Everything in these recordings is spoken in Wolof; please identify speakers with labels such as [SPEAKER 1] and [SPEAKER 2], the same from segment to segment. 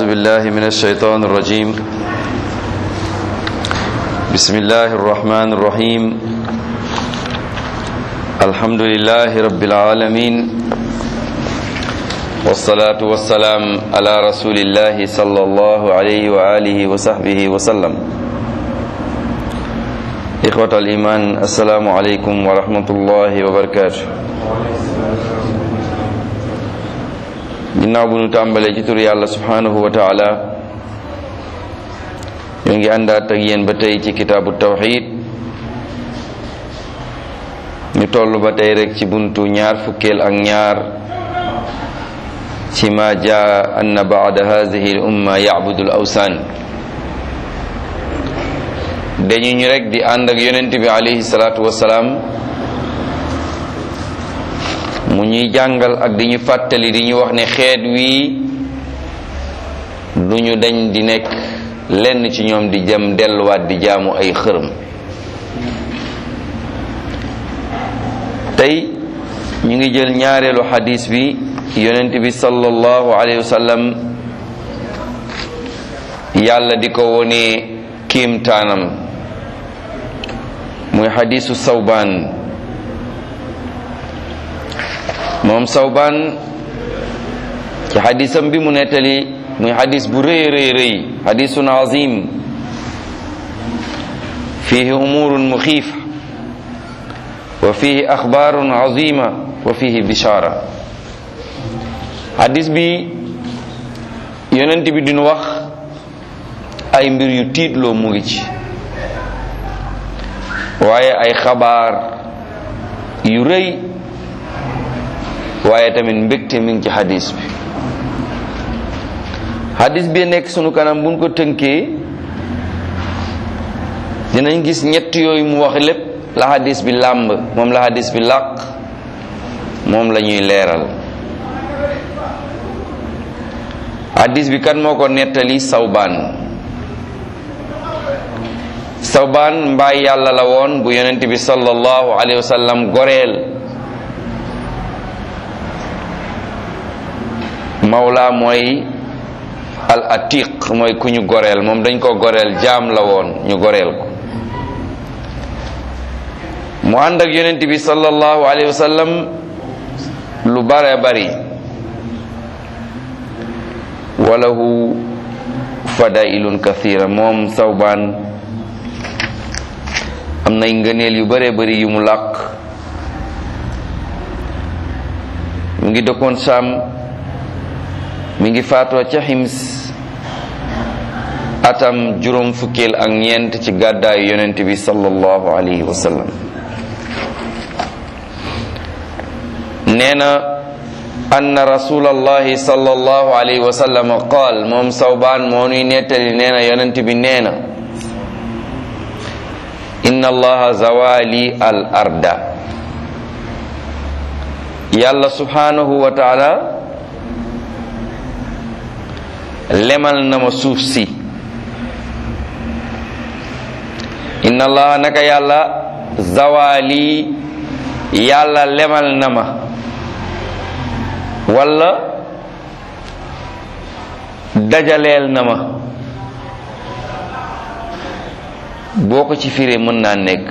[SPEAKER 1] بالله من الشيطان الرجيم بسم الله الرحمن الرحيم الحمد لله رب العالمين والصلاة والسلام على رسول الله صلى الله عليه وآله وصحبه وسلم إخوة الإيمان السلام عليكم ورحمة الله وبركاته ginnaaw bu nu tàmbalee ci tur yàlla subhanahu wa taala ñoo ngi àndaat ak yéen ba tey ci kitaabu tawxid ñu toll ba tey rek ci buntu ñaar fukkeel ak ñaar ci ma jaa anna baada hadihi l umma yacbudu l awsaan dañu ñu rek di ànd ak yonent bi alayhi salaatu wasalaam mu ñuy jàngal ak di ñu fàttali di ñu wax ne xeet wii du ñu dañ di nekk lenn ci ñoom di jëm delluwaat di jaamu ay xërëm tey ñu ngi jël ñaareelu xadis bi yonent bi sallallahu alayhi wa sallam yàlla di ko wone kiimtaanam muy xadisu sawbaan moom sawbaan ci xadisam bi mu nettali muy xadis bu rëy rëy rëy xadisun azim fihi umurun muxiifa wa fihi axbaarun azima wa fihi bishaara xadis bi yonent bi dinu wax ay mbir yu tiitloo mu ngi ci waaye ay xabaar yu rëy waaye tamit mbégte mi ngi ci hadis bi hadis bi nekk sunu kanam buñ ko tënkee dinañ gis ñett yooyu mu wax lépp la hadis bi làmb moom la hadis bi làq moom la ñuy leeral hadis bi kan moo ko nettali sawbaan sawbaan mbaay yàlla la woon bu yonent bi sallallahu alayhi wa sallam goreel mawla mooy al atiq mooy ku ñu goreel moom dañ ko goreel jaam la woon ñu goreel ko mu ànd ak yonent bi sallallahu alayhi wa sallam lu bare bari walahu fadailun kathira moom sawbaan am nay ngëneel yu bare bari yu mu làq mu ngi dëkkoon Saam mi ngi faatoo ca xims atam juróom fukkeel ak ñeent ci gàddaayu yonent bi sallallahu alayhi wa sallam nee na anna rasulallahi sallallahu alayhi wa sallam qaal moom sawbaan moo nuy nettali nee na yonent bi nee na inna allaha zawali al arda yàlla subhanahu wa taala lemal na ma suuf si inna allaha naka yàlla zawali yàlla lemal na ma walla dajaleel na ma boo ko ci firee mën naa nekk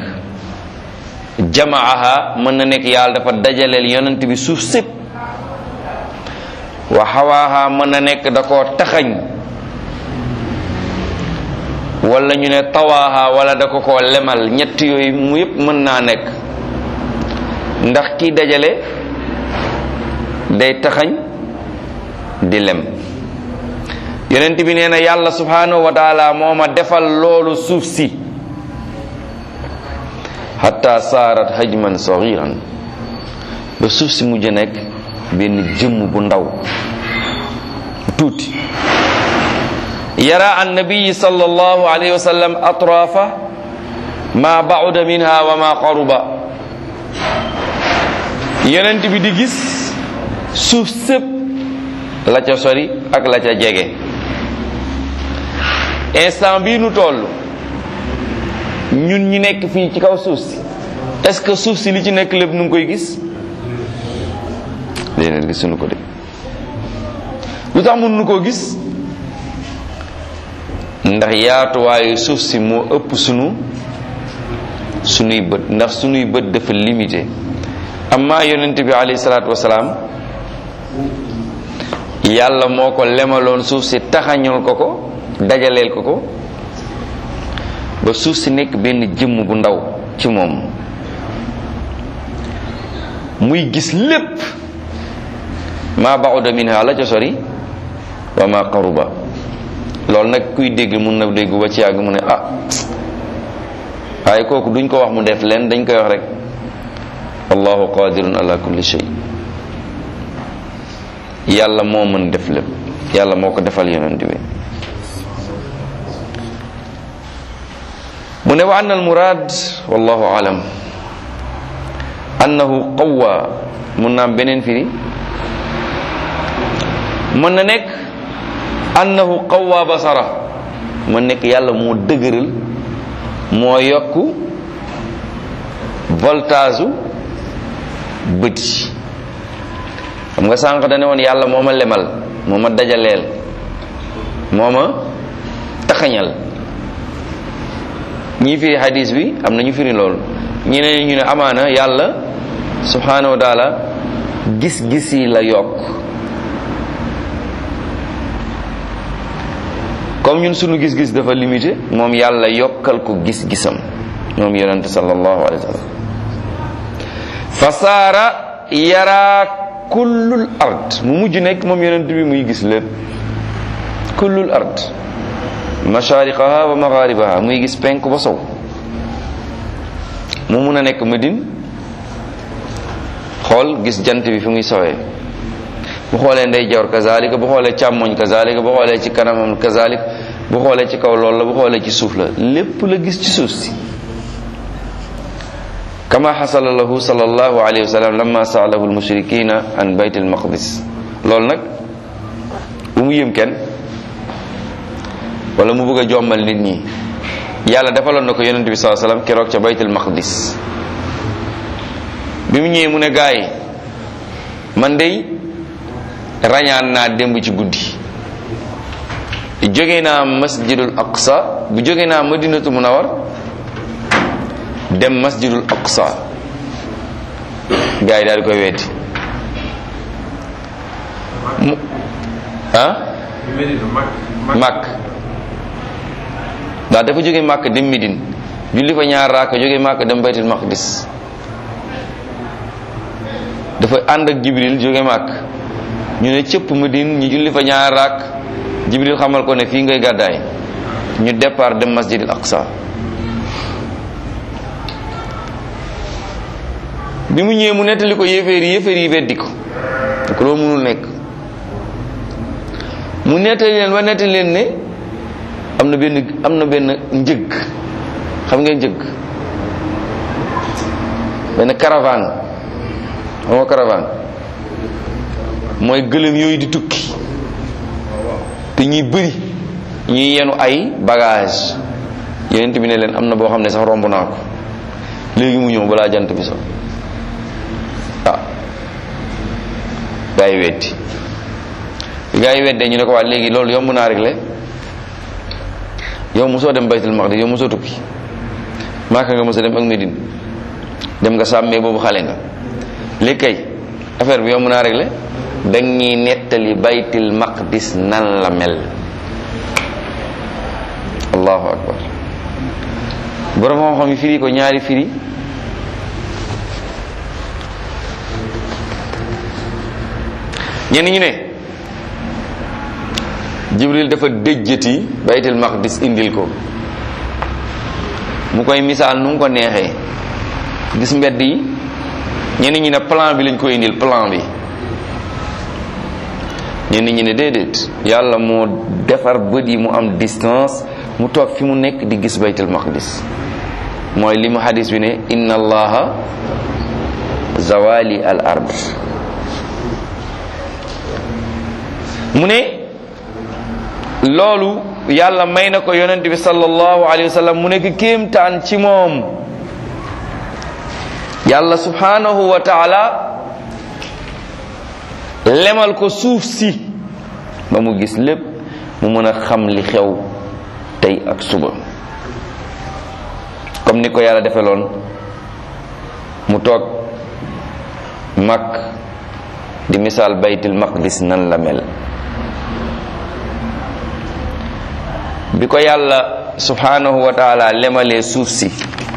[SPEAKER 1] jamaaha mën na nekk yàlla dafa dajaleel yonent bi suuf sépp wa xawaaha mën na nekk da koo taxañ wala ñu ne tawaaha wala da ko koo lemal ñett yooyu mu yépp mën naa nekk ndax kii dajale day taxañ di lem yonent bi nee na yàlla subhanahu wa taala moo ma defal loolu suuf si hatta saarat hajman sagiran ba suuf si mujj nekk benn jëmm bu ndaw tuuti yara annabiyi sallallahu alayhi wa sallam atrafa ma bauda minha wa ma qaruba yonent bi di gis suuf sëpp la ca sori ak la ca jege instant bii nu toll ñun ñi nekk fii ci kaw suuf si est-ce que suuf si li ci nekk lépp nu ngi koy gis léeg gisuñu ko de lu tax mënuñu koo gis ndax yaatuwaayu suuf si moo ëpp sunu sunuy bët ndax sunuy bët dafa limité amma yonent bi alayhi salaatu wasalaam yàlla moo ko lemaloon suuf si taxañul ko ko dajaleel ko ko ba suuf si nekk benn jëmm bu ndaw ci moom muy gis lépp ma ba'uda minha la ca sori wa ma qaruba loolu nag kuy dégg mun na dégg ba ci yàgg mu ne ah waaye kooku duñ ko wax mu def leen dañ koy wax rek allahu qadirun ala kulli shay yàlla moo mën def lépp yàlla moo ko defal yonent bi mu ne wa anna al murad wallahu alam annahu qawwa mun na am beneen firi mën na nekk annahu qawwa basara mën nekk yàlla moo dëgëral moo yokk voltage bët yi xam nga sànq dane woon yàlla moo ma lemal moo ma dajaleel moo ma taxañal ñii firi hadis bi am na ñu firi loolu ñeneen ñu ne amaana yàlla subhanahu wa taala gis-gis yi la yokk comme ñun sunu gis-gis dafa limité moom yàlla yokkal ko gis-gisam moom yonente sallallahu alayhi wa sallam fa saara yara kullul ard mu mujj nekk moom yonent bi muy gis lépp kullul ard mashariqaha wa magharibaha muy gis penk ba sow mu mun a nekk Madine xool gis jant bi fi muy sowee bu xoolee ndeyjoor kazalika bu xoolee càmmoñ kazalika bu xoolee ci kanamam kazalik bu xoolee ci kaw loolu la bu xoolee ci suuf la lépp la gis ci suuf si kama xasala lahu sallallahu alayhi wa sallam lamma saalahu almushrikina an bayt almaqdis loolu nag bu mu yëm kenn wala mu bëgg a jommal nit ñi yàlla defaloon na ko yonent bi saa sallam keroog ca bayt almaqdis bi mu ñëwee mu ne gaa yi man dey rañaan naa démb ci guddi jóge naa masjidul aqsa bu jóge naa madinatu munawar dem masjidul aqsa gaa yi daal di koy weddi mu ah màkk ndax dafa jóge màkk dem midin julli fa ñaar raaka jóge màkk dem baytul maqdis dafa ànd ak jibril jóge màkk ñu ne cëpp Madine ñu julli fa ñaar raak jibril xamal ko ne fii ngay gàddaay ñu départ dem masjid al aqsa bi mu ñëwee mu nettali ko yéeféer yi yéeféer yi weddi ko ko loolu mënul nekk mu nettali leen ba nettali leen ne am na benn am na benn njëg xam ngeen njëg benn caravane xam nga caravane mooy gëlëm yooyu di tukki te ñuy bëri ñuy yenu ay bagage yonent bi ne leen am na boo xam ne sax romb naa ko léegi mu ñëw balaa jant bi so ah gaa yi weddi gaa yi weddee ñu ne ko waa léegi loolu yomb naa réglé yow mosoo dem baytul maqdis yow mosoo tukki maaka nga mos a dem ak Medine dem nga sàmmee boobu xale nga léegi kay affaire bi yomb naa réglé dañ ñuy nettali baytul maqdis nan la mel allahu akbar borom xam-xam yi firi ko ñaari firi ñenn ñu ne jibril dafa déjjati baytul maqdis indil ko mu koy misaal nu mu ko neexee gis mbedd yi ñenn ñi ne plan bi lañ ko indil plan bi ñenn ñi ne déedéet yàlla moo defar bët yi mu am distance mu toog fi mu nekk di gis baytul maqdis mooy li mu hadis bi ne inna allaha zawali al ard mu ne loolu yàlla may na ko yonent bi sallallahu alayhi wa sallam mu nekk kéemtaan ci moom yàlla subhanahu wa taala lemal ko suuf si ba mu gis lépp mu mën a xam li xew tey ak suba comme ni ko yàlla defeloon mu toog mag di misaal baytul maqdis nan la mel bi ko yàlla subhanahu wa taala lemalee suuf si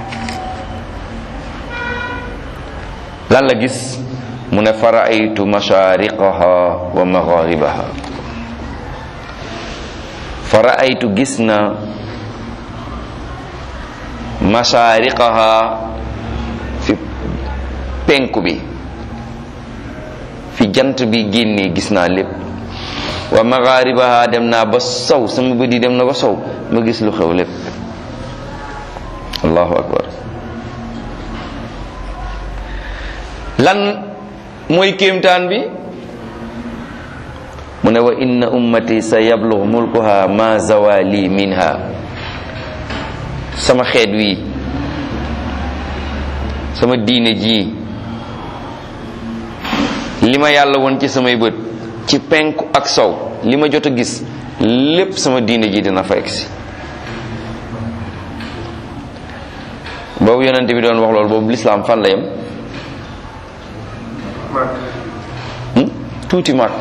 [SPEAKER 1] lan la gis mu ne faraaytu mashariqaha wa magharibaha faraaytu gis na mashariqaha fi penku bi fi jant bi génnee gis naa lépp wa magharibaha dem naa ba sow sama bët yi dem na ba sow ma gis lu xew lépp allahu akbar lan mooy kéemtaan bi mu ne wa inna ummati sa yablugh mulkuha ma zawali minha sama xeet wi sama diine ji li ma yàlla woon ci samay bët ci penku ak sow li ma jot a gis lépp sama diine ji dina fa egsi boobu yonent bi doon wax loolu boobu lislaam fan la yem tuuti màkk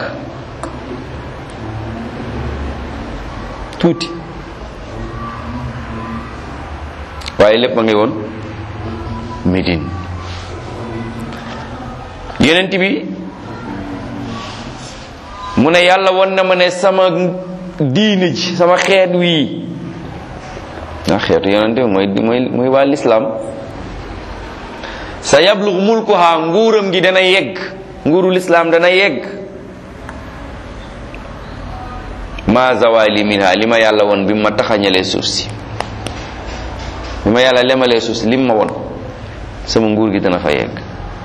[SPEAKER 1] tuuti waaye lépp ma ngi woon Médine yonent bi mu ne yàlla won na ma ne sama diine ji sama xeet wii nga xeetu yonent bi mooy mooy mooy waa lislaam sa yablug mulkuha nguuram gi dana yegg nguuru lislaam dana yegg ma zawali minha li ma yàlla won bi ma taxañalee suuf si bi ma yàlla lemalee suuf si lim ma won sama nguur gi dana fa yegg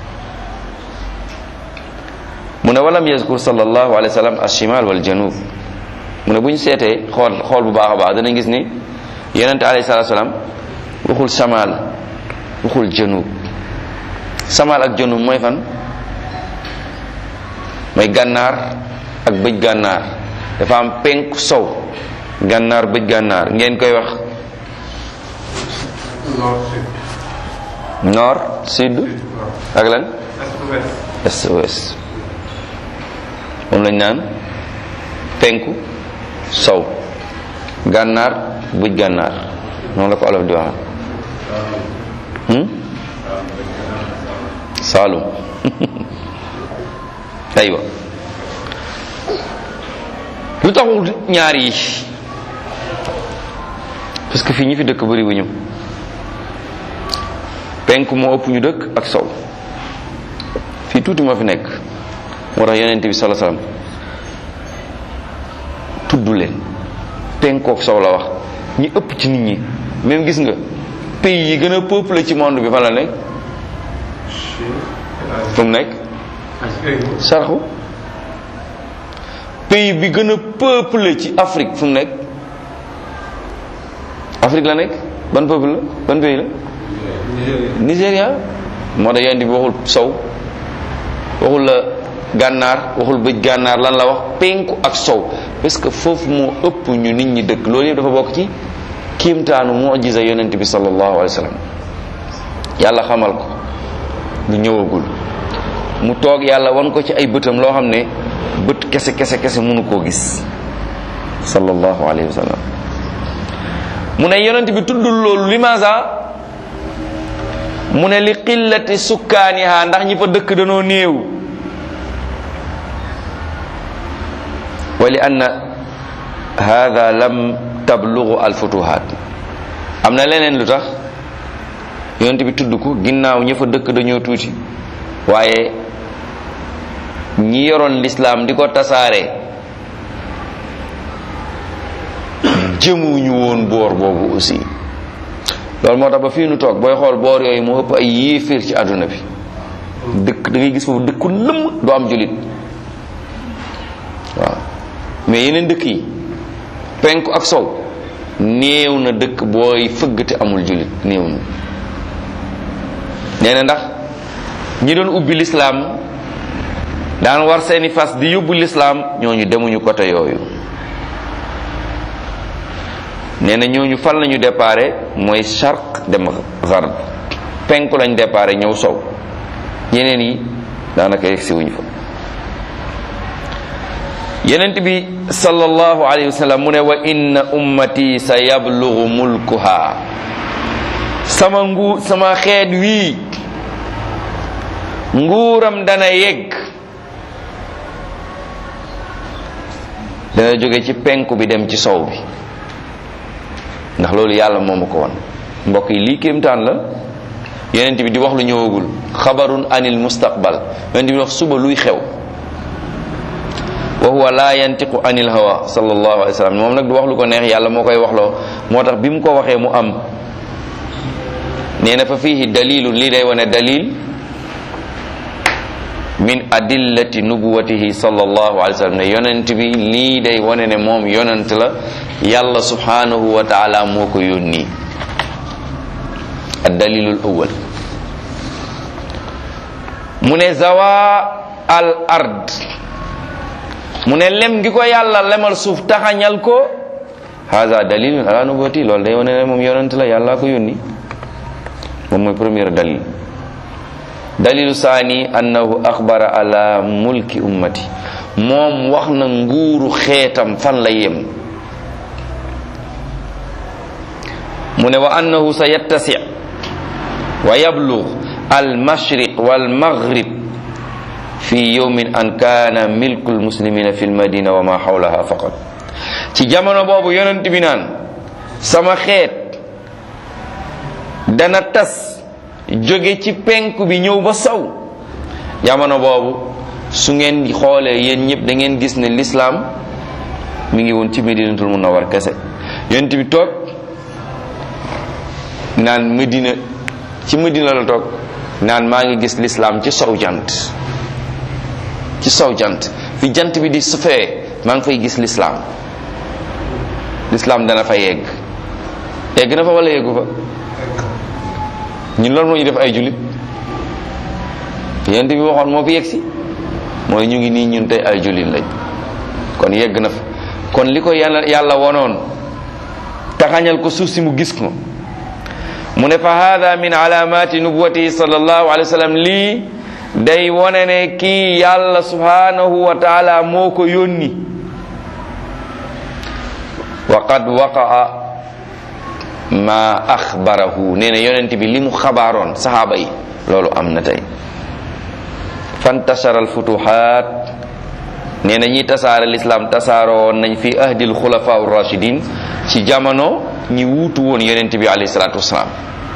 [SPEAKER 1] mu ne walam yazkur sallallahu alayhi wa sallam ashimal wal janub mu ne bu ñu seetee xool xool bu baax a baax dana gis ni yonente alayhi salatu salaam waxul shamal waxul janub shamal ak janub mooy fan mooy gànnaar ak bëj gànnaar dafa am penku sow gànnaar bëj gànnaar ngeen koy wax nord sud ak lan est ouest moom lañ naan penku sow gànnaar bëj gànnaar noonu la ko olof di wax saalum aywa lu taxul ñaar yi parce que fii ñi fi dëkk bëri wu ñu penku moo ëpp ñu dëkk ak sow fii tuuti moo fi nekk moo tax yonent bi sala salaam tudd leen penkook sow la wax ñi ëpp ci nit ñi même gis nga pays yi gën a peuplé ci monde bi fan la nekk fu mu nekk sarxu pays bi gën a peuplé ci Afrique fu mu nekk Afrique la nekk ban peuple la ban pays la Nigéria moo tax yonent bi waxul sow waxul la gànnaar waxul bëj gànnaar lan la wax penku ak sow parce que foofu moo ëpp ñu nit ñi dëkk loolu yëpp dafa bokk ci kiimtaanu mujiza yonent bi sallallahu alayhi wa sallam yàlla xamal ko lu ñëwagul mu toog yàlla wan ko ci ay bëtam loo xam ne bët kese kese kese mënu koo gis sallallahu alayhi wa sallam mu ne yonent bi tuddul loolu limaasa mu ne li qillati sukkaaniha ndax ñi fa dëkk danoo néew wa li anna hada lam tablugu alfutuhat am na leneen lu tax yonent bi tudd ko ginnaaw ña fa dëkk dañoo tuuti waaye ñi yoroon lislaam di ko tasaare jëmuñu woon boor boobu aussi loolu moo tax ba fii nu toog booy xool boor yooyu moo ëpp ay yéeféer ci àdduna bi dëkk da ngay gis foofu dëkku lëmm du am julit waaw mais yeneen dëkk yi penku ak sow néew na dëkk booy fëgg te amul julit néew na nee na ndax ñi doon ubbi lislaam daan war seeni fas di yóbbu lislaam ñooñu demuñu côté yooyu nee na ñooñu fan lañu déparé mooy charq dem garb penku lañ déparé ñëw sow ñeneen yi daanaka yegsi wuñu fa yenent bi sallallahu alayhi wa sallam mu ne wa inna ummati sa yablugu mulkuha sama ngu sama xeet wii nguuram dana yegg dana jóge ci penku bi dem ci sow bi ndax loolu yàlla moo ma ko won mbokk yi lii kéemtaan la yonent bi di wax lu ñëwagul xabarun anil mustaqbal yonent bi wax suba luy xew wa huwa la yantiqu anil hawa sallallahu alayhi wa sallam moom nag du wax lu ko neex yàlla moo koy waxloo moo tax bi mu ko waxee mu am nee na fa fihi dalilun lii day wane dalil min adillati nubuwatihi sallallahu alayhi wa sallam ne yonent bi lii day wane ne moom yonent la yàlla subhanahu wa taala moo ko yónni addalilul awwal mu ne zawa al ard mu ne lem gi ko yàlla lemal suuf taxañal ko haza dalilun ala nubuwati loolu day wane ne moom yonent la yàlla ko yónni moom mooy premier dalil dalilu saani annahu axbara ala mulki ummati moom wax na nguuru xeetam fan la yem mu ne wa annahu sa yattasi wa yablug al mashriq wal maghrib fi yawmin an kana milku al muslimina fi al madina wa ma hawlaha faqat ci jamono boobu yonent bi naan sama xeet dana tas jóge ci penku bi ñëw ba saw jamono boobu su ngeen xoolee yéen ñëpp da ngeen gis ne lislaam mi ngi woon ci medinatul munawwar kese yonent bi toog naan medina ci medina la toog naan maa ngi gis lislaam ci sow jant ci sow jant fi jant bi di sufee maa ngi fay gis lislaam lislaam dana fa yegg yegg na fa wala yeggu fa ñun loolu moo ñu def ay jullit yonent bi waxoon moo fi yegg si mooy ñu ngi nii ñun tey ay jullit lañ kon yegg na fa kon li ko yàlla yàlla wonoon taxañal ko suuf si mu gis ko mu ne fa hada min alamati nubuwatihi sallallahu alayhi wa sallam lii day wone ne kii yàlla subhanahu wa taala moo ko yónni wa qad waqaa ma axbarahu nee na yonent bi li mu xabaaroon saxaaba yi loolu am na tey fantashara alfutuhat nee na ñi tasaare lislaam tasaaroo woon nañ fi ahdil xulafa rachidin ci jamono ñi wuutu woon yonent bi alayhi salatu wasalaam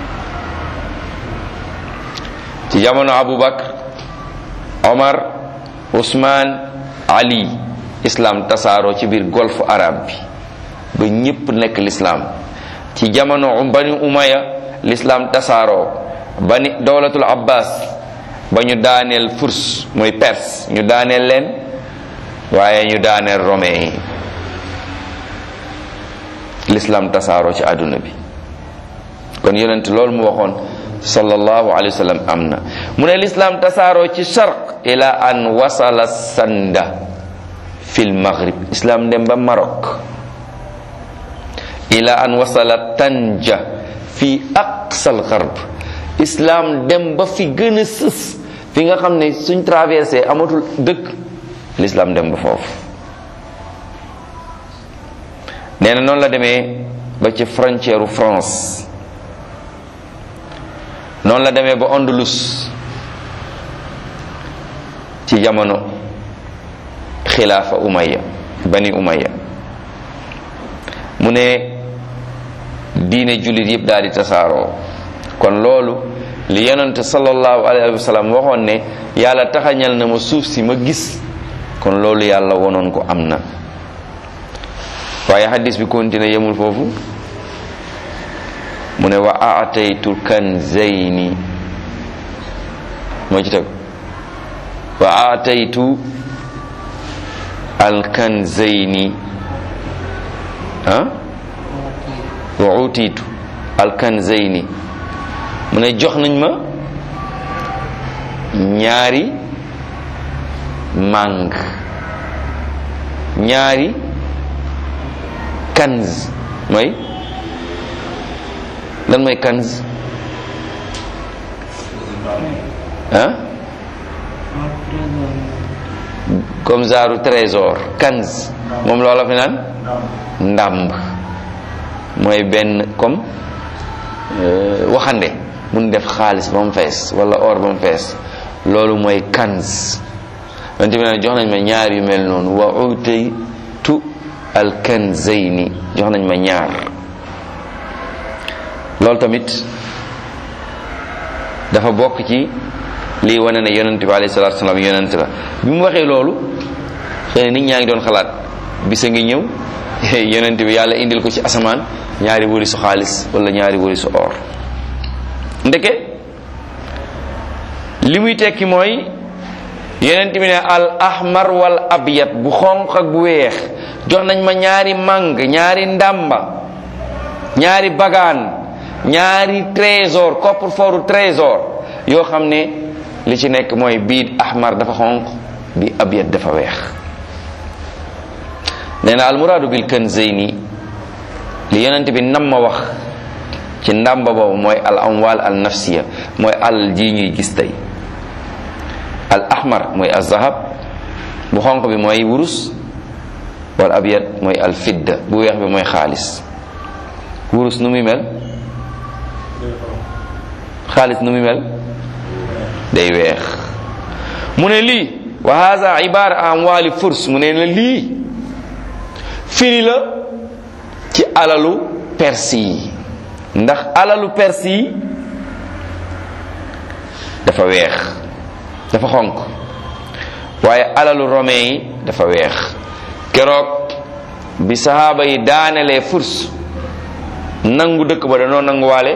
[SPEAKER 1] ci jamono abubakar omar usman ali islam tasaaroo ci biir golfe arabe bi ba ñépp nekk lislaam ci jamono bani umaya l'islam tasaaroo bani dawlatul abbas ba ñu daaneel furs mooy perse ñu daaneel leen waaye ñu daaneel romain yi l'islam tasaaroo ci àdduna bi kon yonent loolu mu waxoon sallallahu alayhi wa sallam am na mu ne l'islam tasaaroo ci sharq ila an wasala sanda fil maghrib islam dem ba Maroc ila an wasala tanja fi aqsal gharb islam dem ba fi gën a sës fi nga xam ne suñ traversé amatul dëkk l'islam dem ba foofu nee na noonu la demee ba ci frontière France noonu la demee ba Andalus ci jamono xilaafa Umayya bani Umayya mu ne diine jullit yëpp daal di tasaaroo kon loolu li yonente sallallahu alayhi wa sallam waxoon ne yàlla taxañal na ma suuf si ma gis kon loolu yàlla wonoon ko am na waaye hadis bi continué yemul foofu mu ne wa aataytu kanzayni moo ci teg wa aataytu alkanzayni ah wa utiitu alkanzayni mu ne jox nañ ma ñaari màng ñaari kanz mooy lan mooy kanz ah comme genre trésor kanz moom loola fi naan ndàmb mooy benn comme waxande mun def xaalis ba mu fees wala or ba mu fees loolu mooy kanz yonent bi naan jox nañ ma ñaar yu mel noonu wa utaytu al kanzayni jox nañ ma ñaar loolu tamit dafa bokk ci lii wane ne yonent bi alayhi salaatu salaam yonent la bi mu waxee loolu xëy na nit ñaa ngi doon xalaat bisa ngi ñëw yonent bi yàlla indil ko ci asamaan ñaari wërisu xaalis wala ñaari wërisu or ndeke li muy tekki mooy yonent bi ne al ahmar wal abyad bu xonq ak bu weex jox nañ ma ñaari màng ñaari ndàmba ñaari bagaan ñaari trésor coffre-fort trésor yoo xam ne li ci nekk mooy bii ahmar dafa xonq bi abyad dafa weex nee na almuraadu bil kanzayni li yonent bi nam ma wax ci ndàmba boobu mooy al amwal al nafsiya mooy alal ji ñuy gis tey al ahmar mooy al zahab bu xonq bi mooy wurus wal abyad mooy al fidda bu weex bi mooy xaalis wurus nu muy mel xaalis nu muy mel day weex mu ne lii wa hadha ibara amwali furs mu ne la lii firi la ci alalu perse yi ndax alalu perse yi dafa weex dafa xonq waaye alalu romain yi dafa weex keroog bi sahaaba yi daanelee furs nangu dëkk ba danoo nanguwaale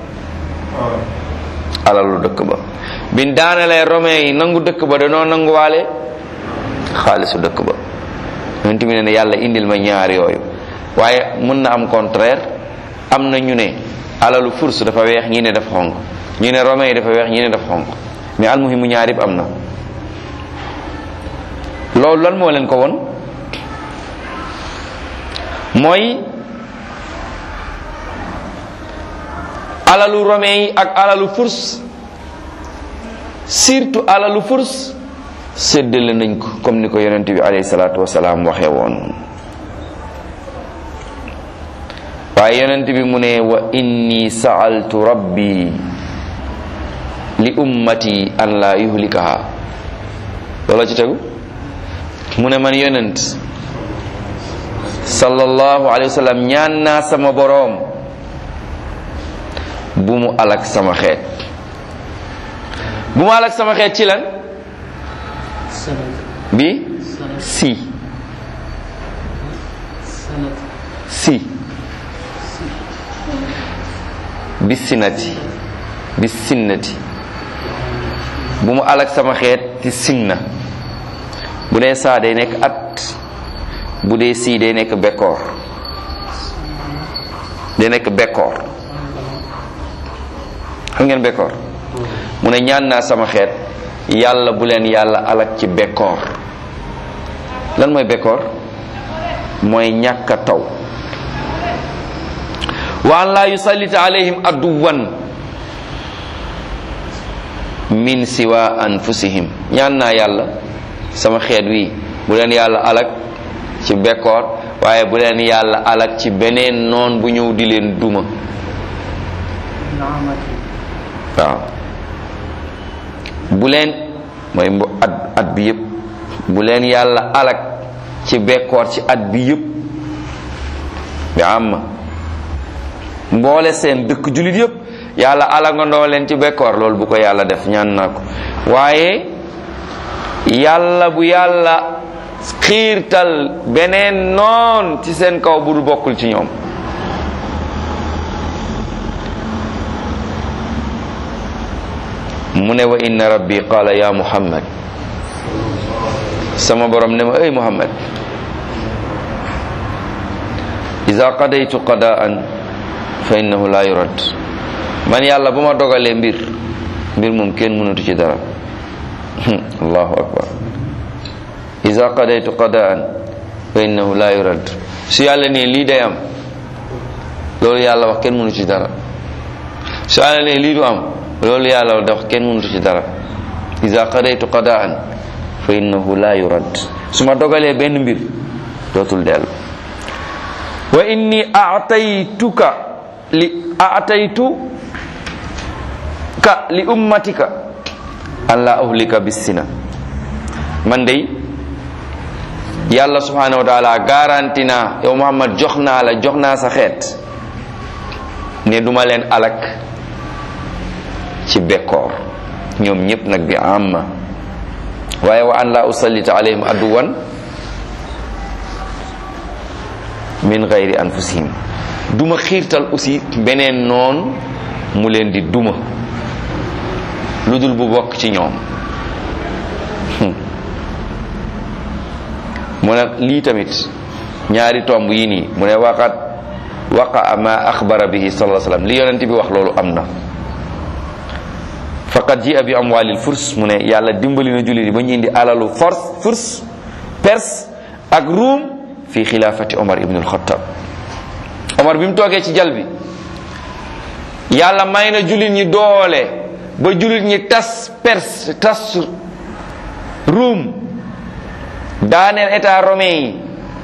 [SPEAKER 1] alalu dëkk ba biñ daanelee romain yi nangu dëkk ba danoo nanguwaale xaalisu dëkk ba yonent bi ne ne yàlla indil ma ñaar yooyu waaye mën na am contraire am na ñu ne alalu furs dafa weex ñi ne dafa xonq ñu ne romain yi dafa weex ñi ne dafa xonq mais almuhimu ñaar yëpp am na loolu lan moo leen ko won mooy alalu romain yi ak alalu furs surtout alalu furs séddale nañ ko comme ni ko yonent bi alayhi salaatu wasalaam waxee woon waaye yonent bi mu ne wa inni sa'altu rabbi li ummati an la yuhlikaha loola ci tegu mu ne man yonent sallallahu alayhi wa sallam ñaan naa sama boroom bu mu alak sama xeet bu mu alak sama xeet ci lan bi si si bi sinati bi sinnati bu mu alak sama xeet ci sinna bu dee saa day nekk at bu dee sii day nekk bekkoor day nekk bekkoor xam ngeen bekkoor mu ne ñaan naa sama xeet yàlla bu leen yàlla alak ci bekkoor lan mooy bekkoor mooy ñàkk a taw wa an laa yusallita alayhim aduwan min siwa anfusihim ñaan naa yàlla sama xeet wi bu leen yàlla alak ci bekkoor waaye bu leen yàlla alak ci beneen noon bu ñëw di leen duma waaw bu leen mooy mbo at at bi yëpp bu leen yàlla alak ci bekkoor ci at bi yëpp bi am mboole seen dëkk jullit yëpp yàlla alak nga ndoo leen ci bekkoor loolu bu ko yàlla def ñaan naa ko waaye yàlla bu yàlla xiirtal beneen noon ci seen kaw bu du bokkul ci ñoom mu ne wa inna rabbi qala ya muhammad sama borom ne ma ay muhammad iza qadaytu qadaan fa innahu la yurad man yàlla bu ma dogalee mbir mbir moom kenn mënatu ci dara allahu akbar iza qadaytu qadaan fa innahu la yurad su yàlla ne lii day am loolu yàlla wax kenn mënu ci dara su àlla ne lii du am loolu yàlla dox kenn mënutu ci dara iza qadaytu qadaan fa innahu la yurad su ma dogalee benn mbir dootul dellu wa inni aataytuka li aataytu ka li ummatika an la uhlika bissina man dey yàlla subhanahu wa taala garanti naa yow muhammad jox naa la jox naa sa xeet ne duma leen alak ci bekkoor ñoom ñépp nag bi amma waaye wa an la usallita alayhim aduwan min gayri anfusihim duma xiirtal aussi beneen noon mu leen di duma lu dul bu bokk ci ñoom mu ne lii tamit ñaari tomb yi nii mu ne waqat waqa ma axbara bihi sallallahu alayhi wasallam li yonent bi wax loolu am na faqad ji bi amwalil furs mu ne yàlla dimbali na jullit yi ba ñu indi alalu force furs perse ak ruum fi xilaafati omar ibn al-Khattab omar bi mu toogee ci jal bi yàlla may na jullit ñi doole ba jullit ñi tas perse tas ruum daaneel état romain yi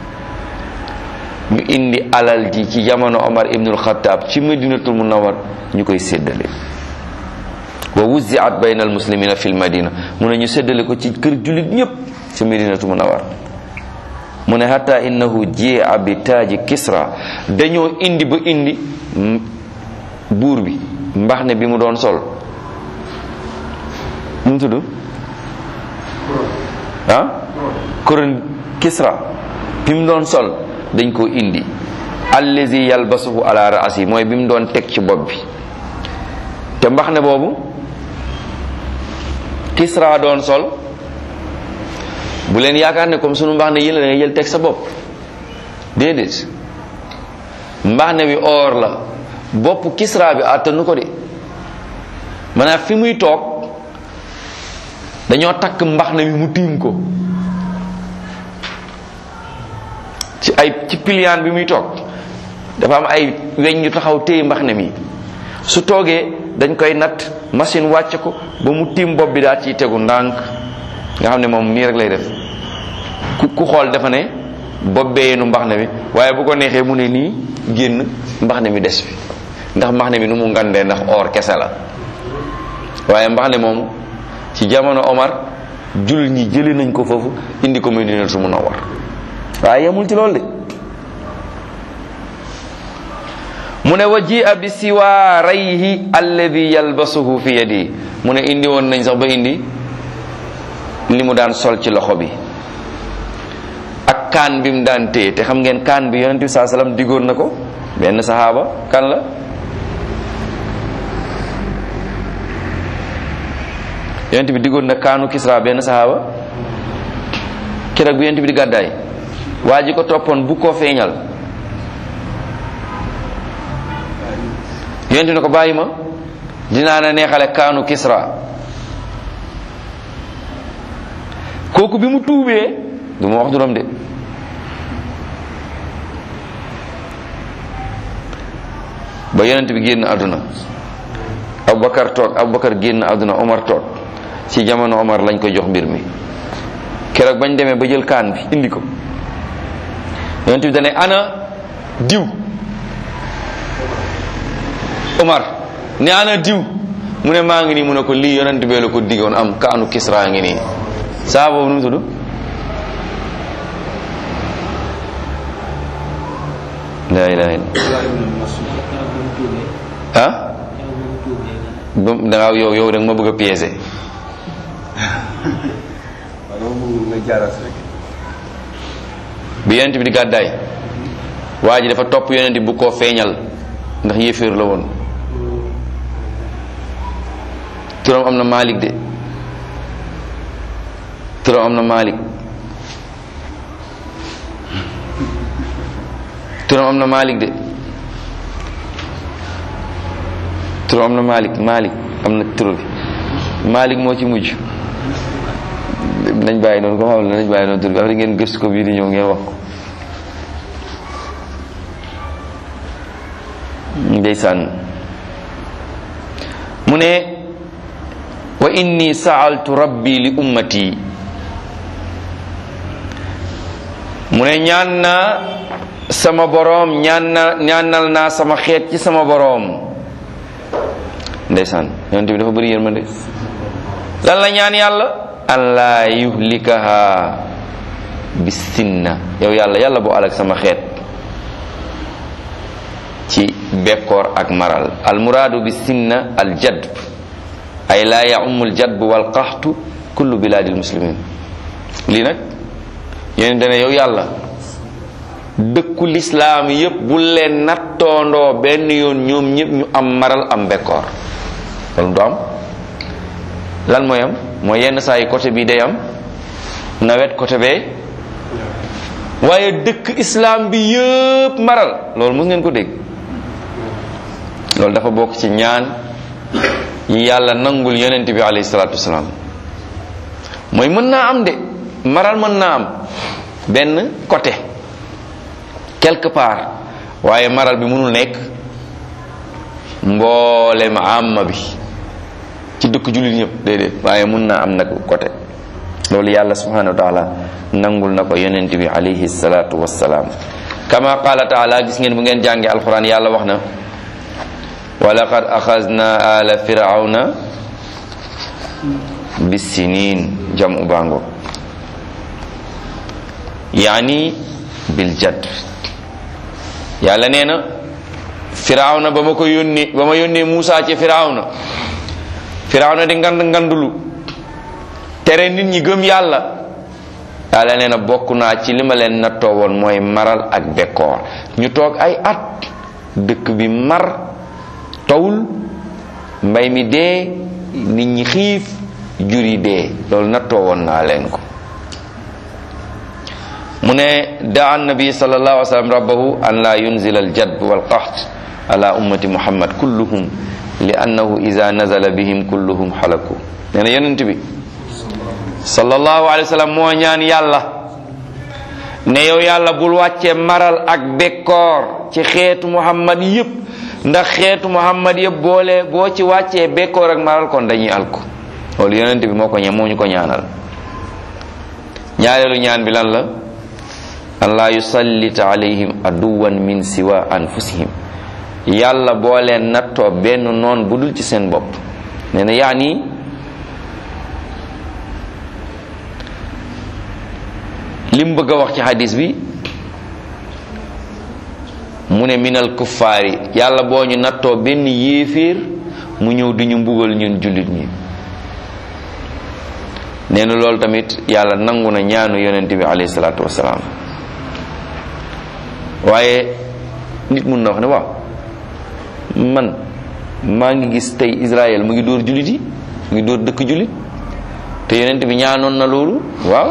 [SPEAKER 1] ñu indi alal ji ci jamono omar ibn al-Khattab ci madinatul munawwar ñu koy séddale wa wuziat bayna almuslimina fi lmadina mu ne ñu séddale ko ci kër jullit ñëpp ci madinatu munawar mu ne hatta innahu jia bi taaji kisra dañoo indi ba indi buur bi mbax ne bi mu doon sol nu mu tudd ah koron kisra bi mu doon sol dañ koo indi allazi yalbasuhu ala raasi mooy bi mu doon teg ci bopp bi te mbax ne boobu kisra doon sol bu leen yaakaar ne comme sunu mbax ne yéen la da ngay jël teg sa bopp déedéet mbax ne bi or la bopp kisra bi àttanu ko de maanaam fi muy toog dañoo takk mbax ne bi mu tiim ko ci ay ci piliyaan bi muy toog dafa am ay weñ yu taxaw téye mbax ne mi su toogee dañ koy natt machine wàcc ko ba mu tiim bopp bi daal ciy tegu ndànk nga xam ne moom nii rek lay def ku ku xool dafa ne bopp bee yenu mbax ne mi waaye bu ko neexee mu ne nii génn mbax ne mi des fi ndax mbax ne mi nu mu ngandee ndax or kese la waaye mbax ne moom ci jamono Omar jullit ñi jëlee nañ ko foofu indi ko Madinatu Munawwar waaye yemul ci loolu de mu ne wa jia bi siwaarayhi alladi yalbasuhu fi yadi mu ne indi woon nañ sax ba indi li mu daan sol ci loxo bi ak kaan bi mu daan téye te xam ngeen kaan bi yonent bi saa sallam diggoon na ko benn saxaaba kan la yonent bi diggoon na kaanu Kisra benn saxaaba keroog bi yonent bi di gàddaay waa ji ko toppoon bu ko feeñal yonent ne ko bàyyi ma dinaa na neexale kaanu Kisra kooku bi mu tuubee du ma wax duram de ba yonent bi génn àdduna Abubakar toog Abubakar génn àdduna Omar toog ci jamono Omar lañ ko jox mbir mi keroog bañ demee ba jël kaan bi indi ko yonent bi dane ana diw Omar ne ana diw mu ne maa ngi nii mu ne ko lii yonent bee la ko diggoon am kaanu Kisra ngi nii saa boobu nu mu tudd laa ilaha illa ah ba danga yow yow danga ma bëgg a piéger bi yonent bi di gàddaay waa ji dafa topp yonent bi bu koo feeñal ndax yéeféer la woon turam am na Malik de turam am na Malik turam am na Malik de turam am na Malik Malik am na tur bi Malik moo ci mujj nañ bàyyi noonu ko xam ne nañ bàyyi noonu tur bi après ngeen gëstu ko bii di ñëw ngeen wax ko ndeysaan mu ne wa inni saaltu rabbi li ummati mu ne ñaan naa sama boroom ñaan na ñaanal naa sama xeet ci sama boroom ndeysaan yonent bi dafa bëri yërmande lan la ñaan yàlla an laa yuhlikaha bisinna yow yàlla yàlla boo alak sama xeet ci bekkoor ak maral al muraadu bisinna al jadb ay laa yaummu al jadb wal qaxtu kullu bilaadil muslimin lii nag yéen dane yow yàlla dëkku lislaam yépp bu leen nattoondoo benn yoon ñoom ñëpp ñu am maral am bekkoor loolu du am lan mooy am mooy yenn saa yi côté bii day am nawet côté bee waaye dëkk islam bi yëpp maral loolu mës ngeen ko dégg loolu dafa bokk ci ñaan yi yàlla nangul yonent bi alayhi salaatu wasalaam mooy mën naa am de maral mën naa am benn côté quelque part waaye maral bi mënul nekk mboolem amma bi ci dëkk jullit ñëpp déedéet waaye mun naa am nag côté loolu yàlla subhanahu wa taala nangul na ko yonent bi alayhi salatu wassalaam kama qala taala gis ngeen bu ngeen jàngee alquran yàlla wax na wa laqad axazna ala firawna bisinin jamu bango yaani bil jadd yàlla nee na firawna ba ma ko yónnee ba ma yónnee Muusa ci firawna firawna di ngand ngandulu tere nit ñi gëm yàlla yàlla nee na bokk naa ci li ma leen nattoo woon mooy maral ak bekkoor ñu toog ay at dëkk bi mar tawul mbay mi dee nit ñi xiif jur yi dee loolu nattoo woon naa leen ko mu ne daa annabi sallallahu alayhi wa sallam rabbahu an la yunzila aljadb walqaht ala ummati muhammad kulluhum li annahu ida nazala bihim kulluhum xalaku nee na yonent bi sallallahu alayhi wa sallam moo ñaan yàlla ne yow yàlla bul wàcce maral ak bekkoor ci xeetu muhammad yépp ndax xeetu muhammad yépp boole boo ci wàccee bekkoor ak maral kon dañuy alku loolu yonent bi moo ko ñaan moo ñu ko ñaanal ñaareelu ñaan bi lan la an laa yusallita alayhim aduwan min siwa anfusihim yàlla boo leen nattoo benn noon bu dul ci seen bopp nee na yaani lim bëgg a wax ci hadis bi mu ne minal kuffaari yàlla boo ñu nattoo benn yéeféer mu ñëw di ñu mbugal ñun jullit ñi nee na loolu tamit yàlla nangu na ñaanu yonent bi alayhi salaatu wasalaam waaye nit mun na wax ne waaw man maa ngi gis tey Israël mu ngi dóor jullit yi mu ngi dóor dëkk jullit te yonent bi ñaanoon na loolu waaw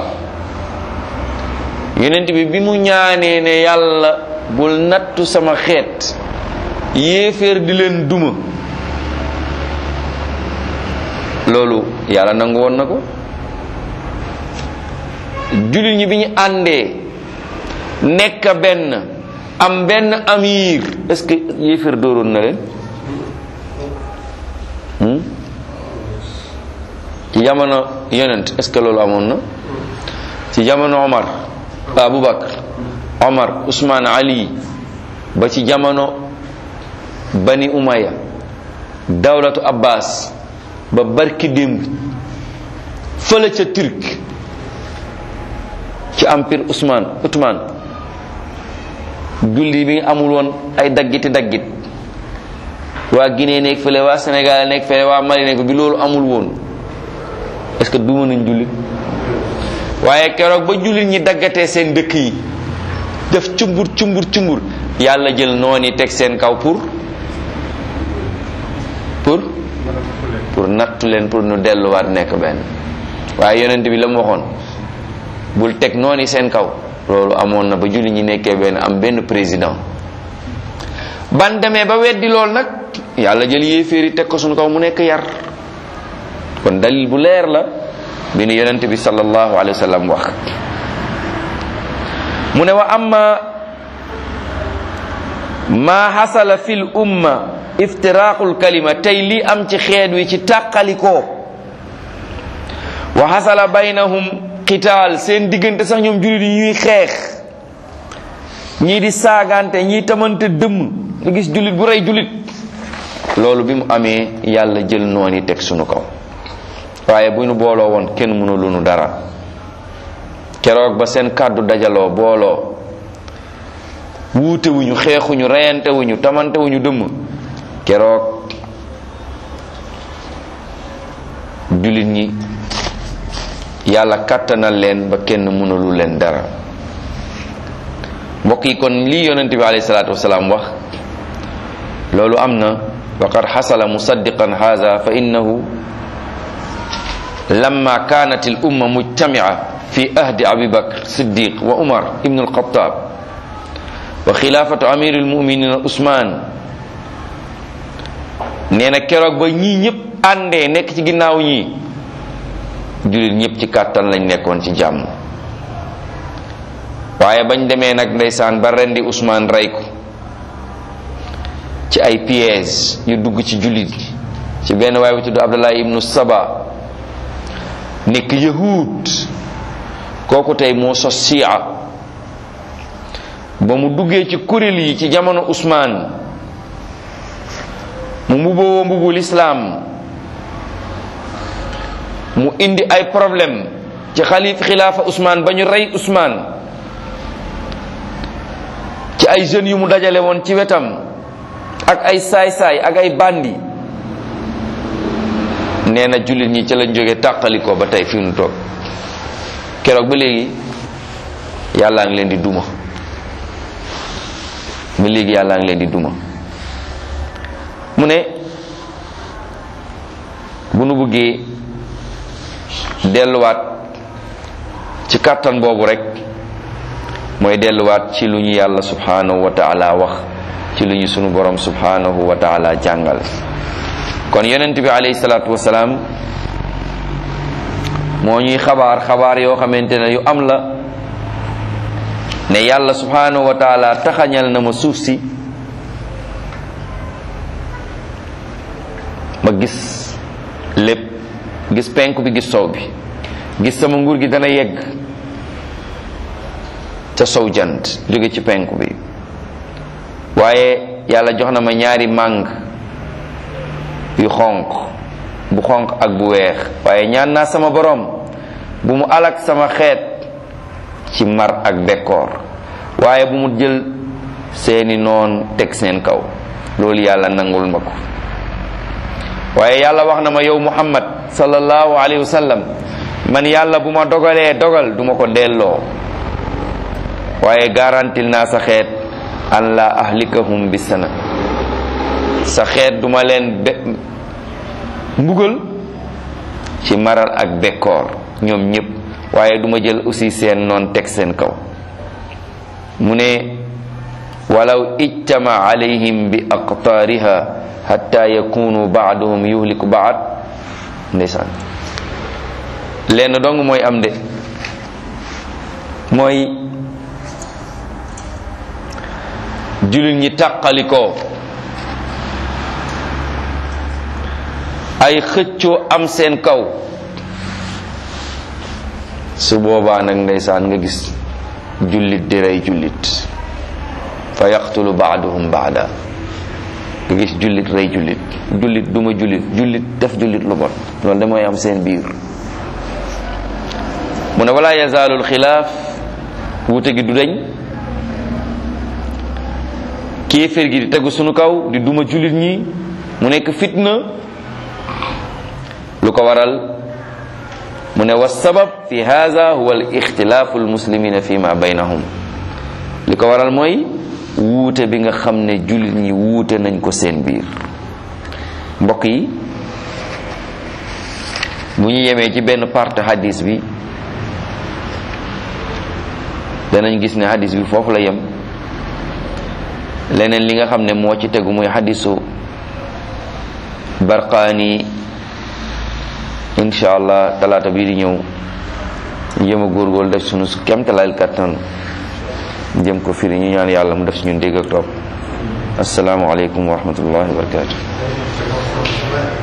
[SPEAKER 1] yonent bi bi mu ñaanee ne yàlla bul nattu sama xeet yéeféer di leen duma loolu yàlla nangu woon na ko jullit ñi bi ñu àndee nekk benn am benn amir est-ce que yéeféer dóoroon na leen ci jamono yonent est-ce que loolu amoon na ci jamono Omar Aboubacar Omar Ousmane Ali ba ci jamono Bani Umaya dawlatu Abbas ba barki démb fële ca Turc ci empire Ousmane Othman julli bi amul woon ay daggiti daggit waa Guinée nekk fële waa Sénégal nekk fële waa Mali nekk bi loolu amul woon est-ce que duma nañ jullit waaye keroog ba jullit ñi daggatee seen dëkk yi def cumbur cumbur cumbur yàlla jël noon yi teg seen kaw pour pour pour nattu leen pour nu delluwaat nekk benn waaye yonent bi la mu waxoon bul teg noon yi seen kaw loolu amoon na ba jullit ñi nekkee benn am benn président ban demee ba weddi lool nag yàlla jël yéeféeri teg ko suñu kaw mu nekk yar kon dalil bu leer la bi nu yonent bi sallallahu alayhi wa sallam wax mu ne wa amma ma xasala fi l umma iftiraqul kalima tey li am ci xeet wi ci tàqalikoo wa xasala baynahum qitaal seen diggante sax ñoom jullit yi ñuy xeex ñii di saagante ñii tamante dëmm nga gis jullit bu rey jullit loolu bi mu amee yàlla jël noon yi teg sunu kaw waaye bu ñu booloo woon kenn mënu lu nu dara keroog ba seen kàddu dajaloo booloo wuute wuñu xeexuñu reyante wuñu tamante wuñu dëmm keroog jullit ñi yàlla kàttanal leen ba kenn mënulu leen dara mbokk yi kon lii yonente bi alayhi salaatu wasalaam wax loolu am na wa qad xasala musaddiqan haza fa innahu lamma kanat al umma mujtamia fi ahdi abi bakr siddiq wa umar ibn alxatab wa xilaafatu amir almuminina usman nee na keroog ba ñii ñëpp àndee nekk ci ginnaaw ñii jullit ñëpp ci kàttan lañ nekkoon ci jàmm waaye bañ demee nag ndeysaan ba rendi Usmaan rey ko ci ay pièges yu dugg ci jullit gi ci benn waay bu tudd Abdullah ibnu Saba nekk yahud kooku tey moo sos siya ba mu duggee ci kuréel yi ci jamono Usmaan mu mbuboo mbubu lislaam mu indi ay problème ci xalif xilaafa Usmaan ba ñu rey Usmaan ci ay jeunes yu mu dajale woon ci wetam ak ay saay-saay ak ay bandi nee na jullit ñi ci lañ jóge tàqalikoo ba tey fi mu toog keroog ba léegi yàllaa ngi leen di duma ba léegi yàllaa ngi leen di duma mu ne bu nu bëggee delluwaat ci kàttan boobu rek mooy delluwaat ci lu ñu yàlla subhanahu wa taala wax ci lu ñu sunu borom subhanahu wa taala jàngal kon yonent bi alayhi salaatu wasalaam moo ñuy xabaar xabaar yoo xamante ne yu am la ne yàlla subhanahu wa taala taxañal na ma suuf si ma gis lépp gis penku bi gis sow bi gis sama nguur gi dana yegg ca sow jant jóge ci penku bi waaye yàlla jox na ma ñaari màng yu xonq bu xonq ak bu weex waaye ñaan naa sama borom bu mu alak sama xeet ci mar ak bekkoor waaye bu mu jël seeni noon teg seen kaw loolu yàlla nangul ma ko waaye yàlla wax na ma yow muhammad sallallahu alayhi wa sallam man yàlla bu ma dogalee dogal duma ko delloo waaye garantil naa sa xeet an la ahlikahum bi sana sa xeet duma leen be mbugal ci maral ak bekkoor ñoom ñépp waaye duma jël aussi seen noon teg seen kaw mu ne walaw ijtama alayhim bi aqtaariha hatta yakunu baaduhum yuhliku baad ndeysaan lenn dong mooy am de mooy jullit ñi tàqalikoo ay xëccoo am seen kaw su boobaa nag ndeysaan nga gis jullit di rey jullit fa yaqtulu baaduhum baada nga gis jullit rey jullit jullit duma jullit jullit def jullit lu bon loolu da mooy am seen biir mu ne wala yazaalu alxilaaf wuute gi du dañ kéeféer gi di tegu sunu kaw di duma jullit ñi mu nekk fitna lu ko waral mu ne wa sabab fi hada huwa al ixtilaafu almuslimina fi ma baynahum li ko waral mooy wuute bi nga xam ne jullit ñi wuute nañ ko seen biir mbokk yi bu ñu yemee ci benn partie hadis bi danañ gis ne hadis bi foofu la yem leneen li nga xam ne moo ci tegu muy hadisu barqaani insha allah talaata bii di ñëw jëm a góorgóorlu def sunu kemtalaal kattan jëm ko firi ñu ñaan yàlla mu def si ñun dégg ak topp assalaamu aleykum wa rahmatullahi wa barakatuh